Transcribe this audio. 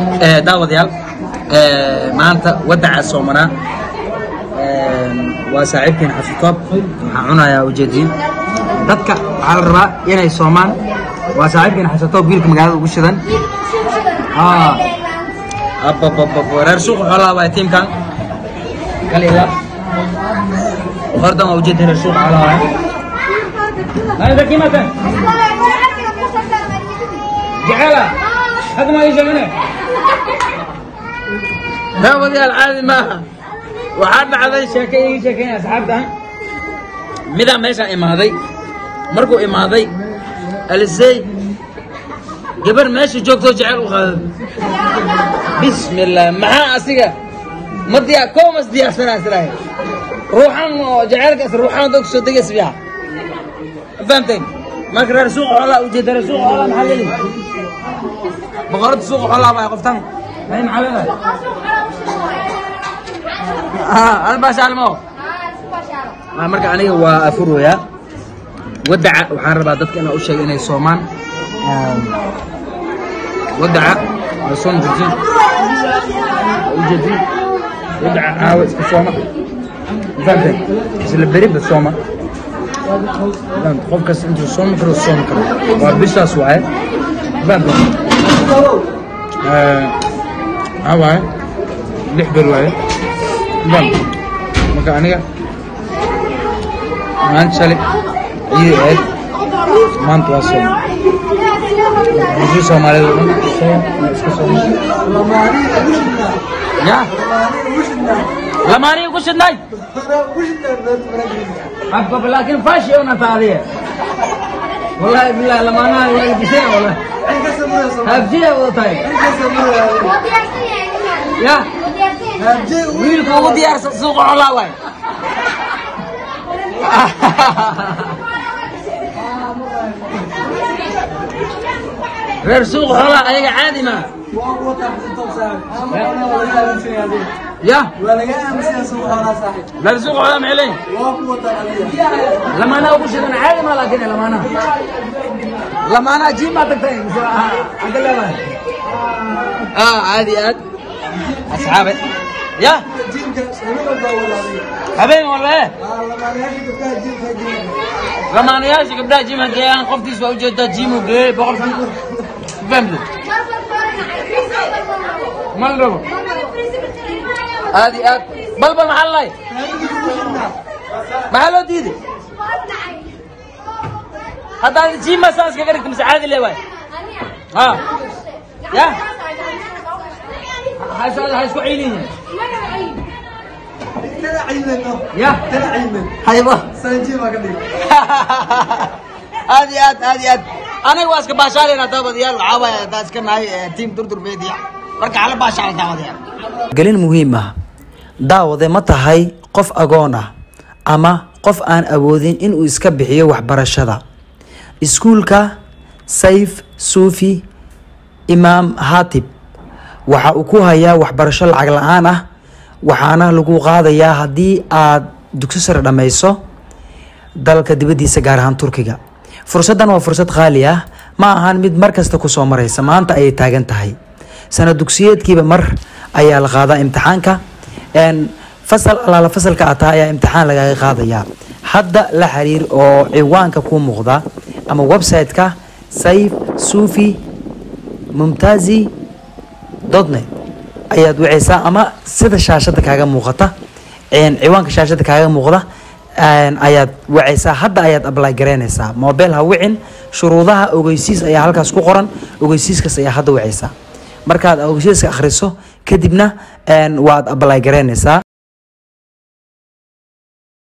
Eh, daawadayaal eh, maanta wadaca soomanaa Eh, waa saaxiibkeen xafitoob waxaan cunayaa ujeediin dadka waxaa la rabaa inay soomaan waa saaxiibkeen xafitoob wiilka magaalada ugu shidan Ah. Abababab, reer suuqa xoolaha waa tiimkan kalila hordan waa ujeedin reer suuqa xoolaha waa Nada aqui, Matan. Jacala. Hada ma yishamane. daawadayaal caadi maaha waxaa dhacday sheeke ii sheekeynaya asxaabta midaa meeshaan imaaday markuu imaaday alisey gabar meesha joogtoo jecel u qaaday bismillah maxaa asiga ma diyaa koomas diyaarsanaa israahay ruuxan oo jecelkaas ruuxan dad kusoo degaysa fiica fahamteen marka reer suuqa xoolaa ujeeda reer suuqa xoolaa maxaa leeyihi boqorada suuqa xoolaa baa qoftan ay maxaa leedahay albashaalmo marka aniga waa afurooyaa wadaca waxaan rabaa dadka inaa u sheega inay soomaan wadaca waa soom jirjin ujeedin wadaca caawa iska sooma fahamteen isla beriba sooma fahamte qof kasta intuu soomi karo soomi karo waa bishaas waaye fahamteen maxaa waaye lix ber waaye bam marka aniga maanta shalay ciidi ahayd maanta waa sooma bulshada soomaalida oo dhan soom waa iska sooma ya lamaaniga ku shidnay abab laakiin faashi una taadiye wallahi billahi lamaanaha waa ilbiseen wallahi habjiya wada tahay ya wiilka ugu diyaarsan suuqa xolaa waay reer suuqa xolaa ayaga caadi maa ya reer suuqa xolaa maxay leeyihin lamaanaha ugu shidan caadi maa laakiin lamaanaha lamaanaha jiim maa tagtay mise xagga leedahay ah caadi aad asxaabe ya habeen walba eh lamaanayaasha gabdhaha jimha geeyaan qoftiis waa ujeedaa jimu geeyey boqolkii family mal rabo aad iyo aad balbal maxaa lalahay maxaa loo diiday haddaad jima saas kaga dhigta mise caadi le waay ha ya ha isku ciilihin ya hayba aad iyo aad aad iyo aad anaga waa iska baashaaleyna daawadayaal waxaa waaye haddaa iska nahay tiim durdur media marka hala baashaala daawadayaal gelin muhiim ah daawade ma tahay qof agoon ah ama qof aan awoodin inuu iska bixiyo waxbarashada iskuulka sayf suufi imaam hatib waxa uu ku hayaa waxbarasho lacag la-aan ah waxaana lagu qaadayaa haddii aad dugsi sare dhammayso dalka dibaddiisa gaar ahaan turkiga fursaddan waa fursad qaali ah ma ahan mid mar kasta kusoo maraysa maanta ayay taagan tahay sana dugsiyeedkiiba mar ayaa la qaadaa imtixaanka n fasal alaala fasalka ataa ayaa imtixaan lagaga qaadayaa hadda la xiriir oo ciwaanka ku muuqda ama website-ka sayf sufi mumtazi dotnet ayaad waceysaa ama sida shaashada kaaga muuqata ciwaanka shaashada kaaga muuqda ayaad waceysaa hadda ayaad apply garaynaysaa mobile ha wicin shuruudaha ogeysiis ayaa halkaas ku qoran ogeysiiskaas ayaa hadda waceysaa markaad ogeysiiska akhriso kadibna waad apply garaynaysaa